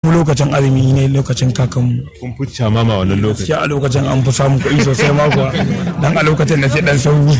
mu lokacin azumi ne lokacin kakanmu kun fi mama wannan lokaci gaskiya a lokacin an fi samun kuɗi sosai ma kuwa dan a lokacin da sai dan sauyi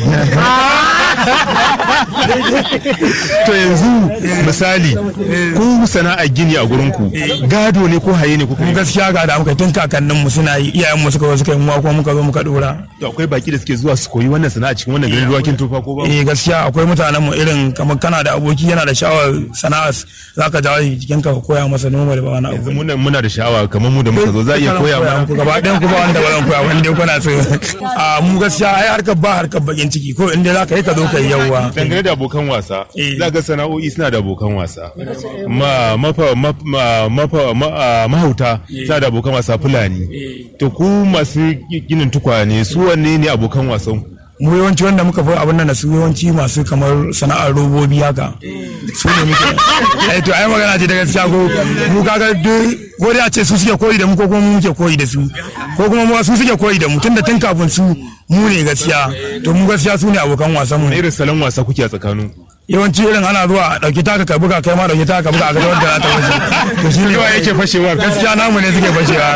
to yanzu misali ku sana'a gini a gurin ku gado ne ko haye ne kuka mu yi gaskiya ga da muka tun kakannin mu suna yi iyayen mu suka zo suka yi mu kuma muka zo muka dora to akwai baki da suke zuwa su koyi wannan sana'a cikin wannan garin ruwakin tufa ko ba eh gaskiya akwai mutanen mu irin kamar kana da aboki yana da sha'awar sana'a zaka jawo shi jikin ka ka koya masa noma da ba wani abu yanzu muna muna da sha'awa kamar mu da muka zo za a iya koya mana ku gaba ɗayan ku ba wanda ba zan koya wanda dai kuna so a mu gaskiya ai harkar ba harkar bakin ciki ko inda zaka yi ka zo ka yi yawwa dangane da abokan wasa Eh. za ga sana'o'i suna da abokan wasa ma mafa ma- ma- mafa ma- ah, mahauta suna da abokan wasa fulani to ku masu ginin tukwane su wanne ne abokan wasan ku? mu yawanci wanda muka fi abin nan da su yawanci masu kamar sana'ar robobi haka su ne muke ai to ai magana ce da gaskiya ko mu kaga duk ko dai a ce su suke koyi da mu ko kuma mu muke koyi da su ko kuma mu su suke koyi da mu tunda tun kafin su mu ne gaskiya to mu gaskiya su ne abokan wasan mu Wani irin salon wasa kuke a tsakanin ku yawanci irin ana zuwa a dauki taka ka buga kai ma dauki taka ka buga a ga wanda za ta wuce to shi ne Yawa yake fashewa gaskiya namu ne suke fashewa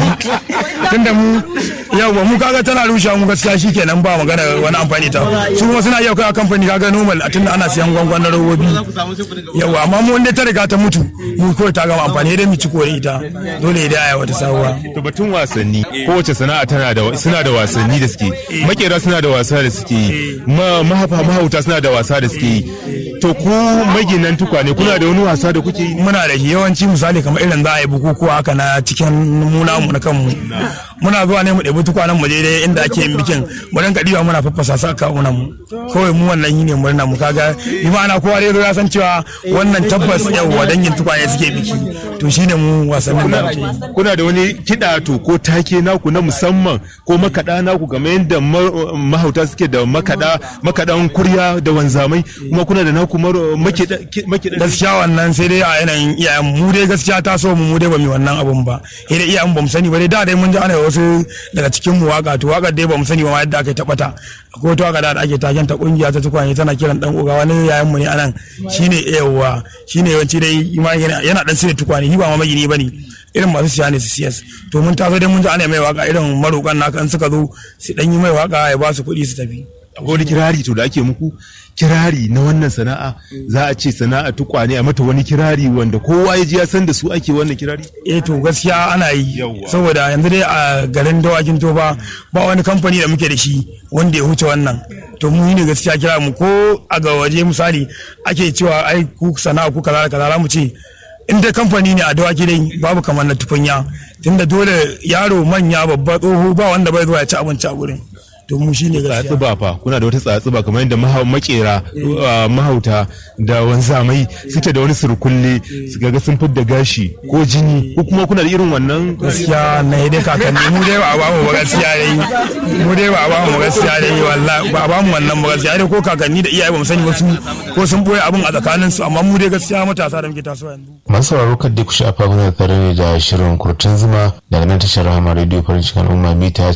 tunda mu yawa mu kaga tana rushe mu gaskiya shikenan ba magana wani amfani ta su kuma suna iya kai a kamfani kaga normal a tunda ana siyan gwangwan na robobi yawa amma mu wanda ta riga ta mutu mu kawai ta gama amfani dai mu ci kore ita dole dai aya wata sabuwa to batun wasanni kowace sana'a tana da suna da wasanni da suke yi makera suna da wasa da suke yi ma- mahafa mahauta suna da wasa da suke yi to ku maginan tukwane kuna da wani wasa da kuke yi muna da shi yawanci misali kamar irin za a yi bukukuwa haka na cikin muna mu na kanmu muna zuwa ne mu ɗebi tukwanen mu daidai inda ake yin bikin mu rinka ɗiba muna faffasa su aka mu kawai mu wannan yi ne murna mu kaga bi ma'ana kowa dai zo ya san cewa wannan tabbas yawwa dangin tukwane suke biki to shine mu wasannin da muke yi kuna da wani kiɗa to ko take naku na musamman ko makaɗa naku game yadda ma- mahauta suke da makaɗa makaɗan kurya da wanzamai kuma kuna da naku maro- makiɗa ki- makiɗa gaskiya wannan sai dai a yanayin iyayen mu dai gaskiya ta so mu mu dai ba mu wannan abun ba sai dai iyayen ba mu sani ba dai da dai mun ji ana wasu daga cikin mu waka to waka dai ba mu sani ba ma yadda aka tabbata akwai wata waka da ake taken ta kungiya ta tukwane tana kiran dan uga wani yayan mu ne anan shine yawa shine yawanci dai ima yana yana dan sai tukwane shi ba ma magini bane irin masu siya ne su siyas to mun taso dai mun ji ana mai waka irin marokan naka in suka zo su dan yi mai waka ya ba su kuɗi su tafi akwai wani kirari to da ake muku kirari na wannan sana'a za a ce sana'a tukwane a mata wani kirari wanda kowa ya ji ya san da su ake wannan kirari eh to gaskiya ana yi Yawwa. saboda yanzu dai a garin dawakin toba ba wani kamfani da muke da shi wanda ya huce wannan to mu ne gaskiya kira mu ko a ga waje misali ake cewa ai ku sana'a ku kaza da kaza za mu ce in dai kamfani ne a dawaki dai babu kamar na tukunya tunda dole yaro manya babba tsoho ba wanda bai zuwa ya ci abinci a gurin to mu shine gaskiya tsatsuba fa kuna da wata tsatsuba kamar yadda maha- makera uh, mahauta da wanzamai suke da wani surkulle su ga sun fidda gashi ko jini ko kuma kuna da irin wannan gaskiya na yi dai kakanni mu dai ba a bamu ba gaskiya dai mu dai ba a bamu ba gaskiya dai wallahi ba a bamu wannan ba gaskiya dai ko kakanni da iyaye ba mu sani ba su ko sun boye abin a tsakanin su amma mu dai gaskiya matasa da muke tasowa yanzu masu sauraro kan ku shafa kuna tare ne da shirin kurtun zuma daga nan tashar rama radio farin cikin al'umma mita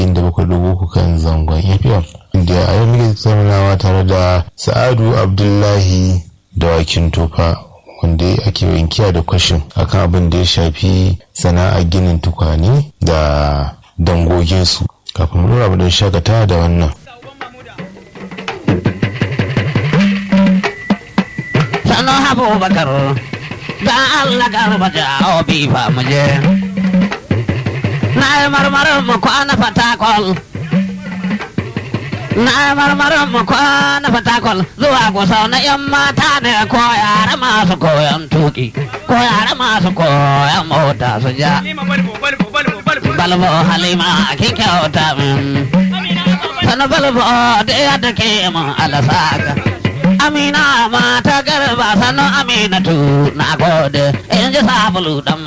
97.3 kan zangon fm inda a yau muke tattaunawa tare da sa'adu abdullahi dawakin tofa wanda ake wankiya da kwashin akan abin da ya shafi sana'a ginin tukwane da dangoginsu kafin mu dora mu don shakata da wannan sanu abubakar da Allah garba jawo bifa muje na yi marmarin mu kwana fatakol na yi marmarin mu kwana fatakol zuwa kusa na yan mata ne ko yara masu koyon tuki ko yara masu koyon mota su ja balbo halima kin kyauta min sanu balbo da ya take mun alasaka Amina mata garba sanu Aminatu na gode in ji sabulu dan